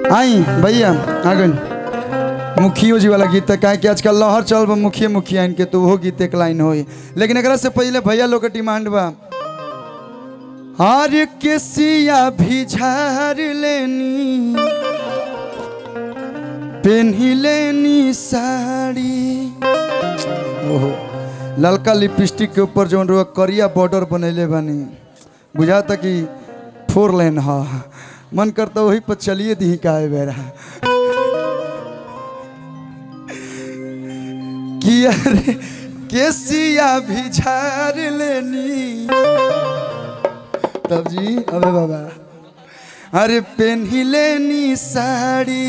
आई भैया आ गई मुखियो जी वाला गीत का कि आजकल लहर चल बा मुखिया मुखिया इनके तो वो गीत एक लाइन होई लेकिन एकरा से पहले भैया लोग के डिमांड बा हर केसिया भी झार लेनी पेन्ही लेनी साड़ी ओहो ललका लिपस्टिक के ऊपर जौन रुआ करिया बॉर्डर बनैले बानी बुझाता कि फोर लेन हा मन करता वही पर चलिए दी का बेरा किया रे केसिया भी झार लेनी तब जी अबे बाबा अरे पेन्ही लेनी साड़ी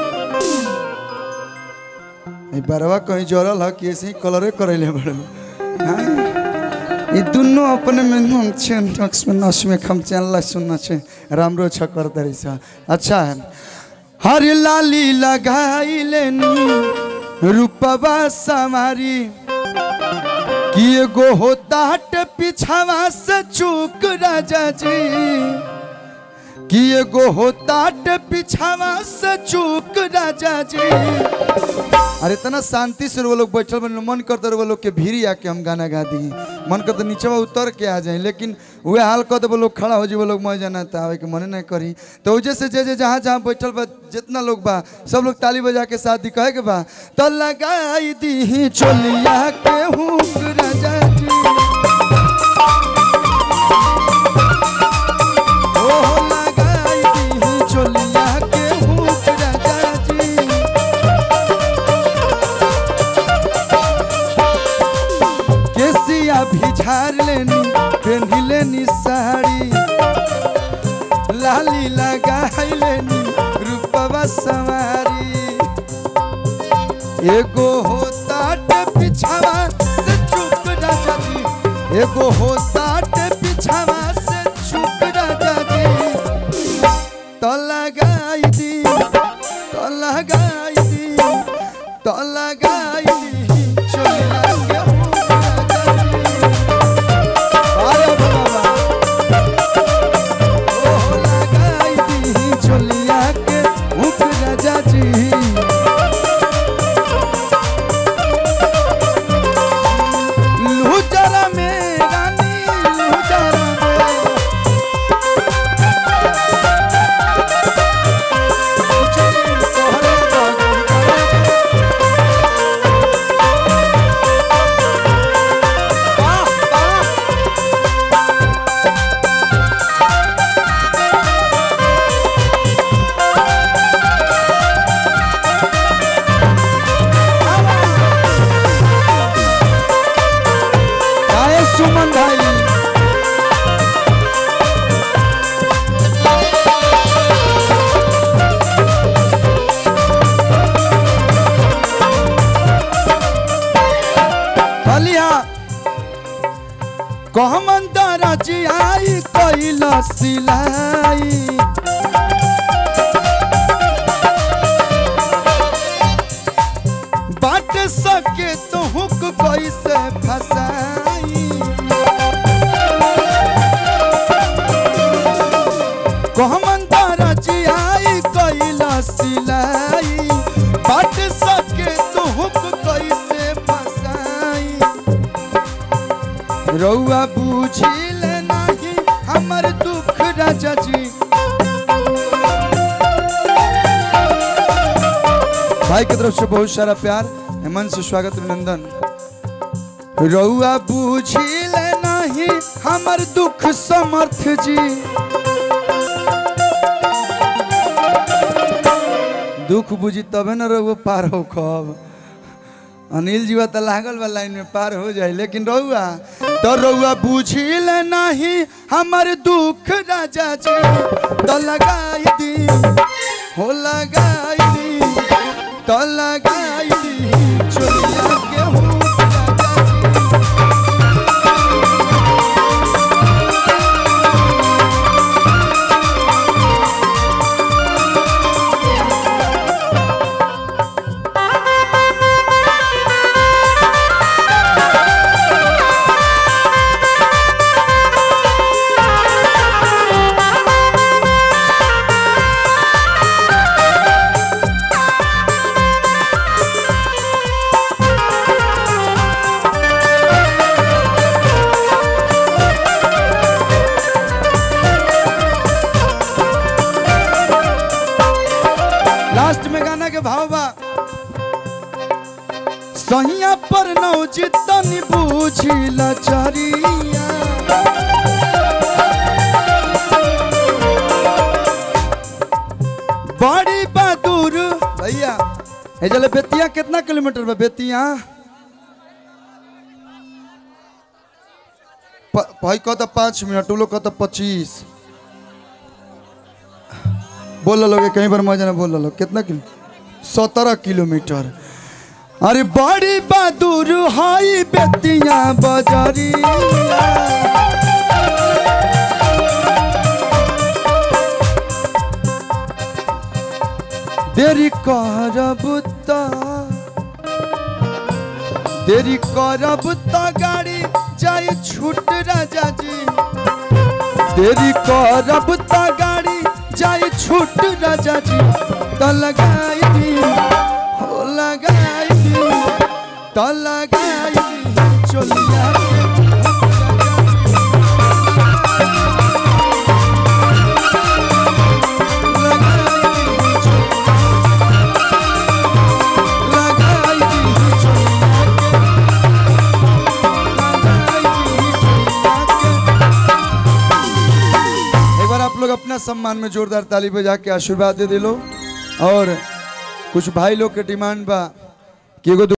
ई बरवा कहीं जरल ह कि ऐसे ही कलरे करैले बड़ो हाँ? ई दुनो अपने में नम छे नक्स में नस में खम चैनल सुनना छे राम्रो छ कर दरी छ अच्छा है हर लाली लगाई लेनी रूपवा समारी कि एगो होता हट पिछावा से चूक राजा जी कि एगो होता हट पिछावा से चूक राजा जी अरे इतना शांति से वो लोग बैठल बन मन करते वो लोग के भीड़ी आके हम गाना गा दी मन करते नीचे उतर के आ जाए लेकिन वे हाल कर दे वो लोग खड़ा हो जी वो लोग मर जाना था आवे के मन नहीं करी तो वजह से जे जे जहाँ जहाँ बैठल बा जितना लोग बा सब लोग ताली बजा के साथ दी कहे के बा तो लगाई दी चोलिया के हूँ राजा जी ओहो लगाई दी चोलिया के हूँ राजा जी केसिया भी झार लेनी पेन्ही लेनी साड़ी लाली लगाई लेनी रूपवा सवारी एगो होता पिछावा से चुप राजा जी एगो होता पिछावा से चुप राजा जी तो लगाई दी तो लगाई दी तो लगाई दी चोलिया के हूँ राजा जी। अरे बाबा ओ लगाई दी चोलिया के हूँ राजा जी लुजरा में रानी लुजरा में तोहरे बगल वाह वाह गाए सुमन भाई बलिया कहमन दराजी आई कैला सिलाई बाट सके तो हुक कैसे फसाई कहमन दराजी आई कैला सिलाई बाट सके तो हुक कैसे फसाई रउआ बुझिल नहीं हमर दुख राजा जी भाई की तरफ से बहुत सारा प्यार हेमंत से स्वागत अभिनंदन रउआ बुझिल नहीं हमर दुख समर्थ जी दुख बुझी तबे न रउआ पार हो कब अनिल जीवा तो लागल बा लाइन में पार हो जाए लेकिन रउआ तो रउआ बुझिल नहीं हमर दुख राजा जी तो लगाई दी हो लगाई दी तो लगाई दी चोलिया के हूँ राजा जी Thank भाव बा सहिया पर नौजित तनी बूझिला चरिया बड़ी बहादुर भैया हे चले बेतिया कितना किलोमीटर बा बेतिया प- भाई कहता पाँच मिनट उ लोग कहता पच्चीस बोल लोगे कहीं पर मजा ना बोल लो कितना किलो सत्रह किलोमीटर अरे बड़ी बहादुर हाई बेतिया बजरिया देरी करब त देरी करब त गाड़ी जाए छूट राजा जी देरी करब त गाड़ी जाए छूट राजा जी त लगाई दी हो लगाई दी त लगाई दी चलिया एक बार आप लोग अपना सम्मान में जोरदार ताली बजा के आशीर्वाद दे दिलो और कुछ भाई लोग के डिमांड बा कि एगो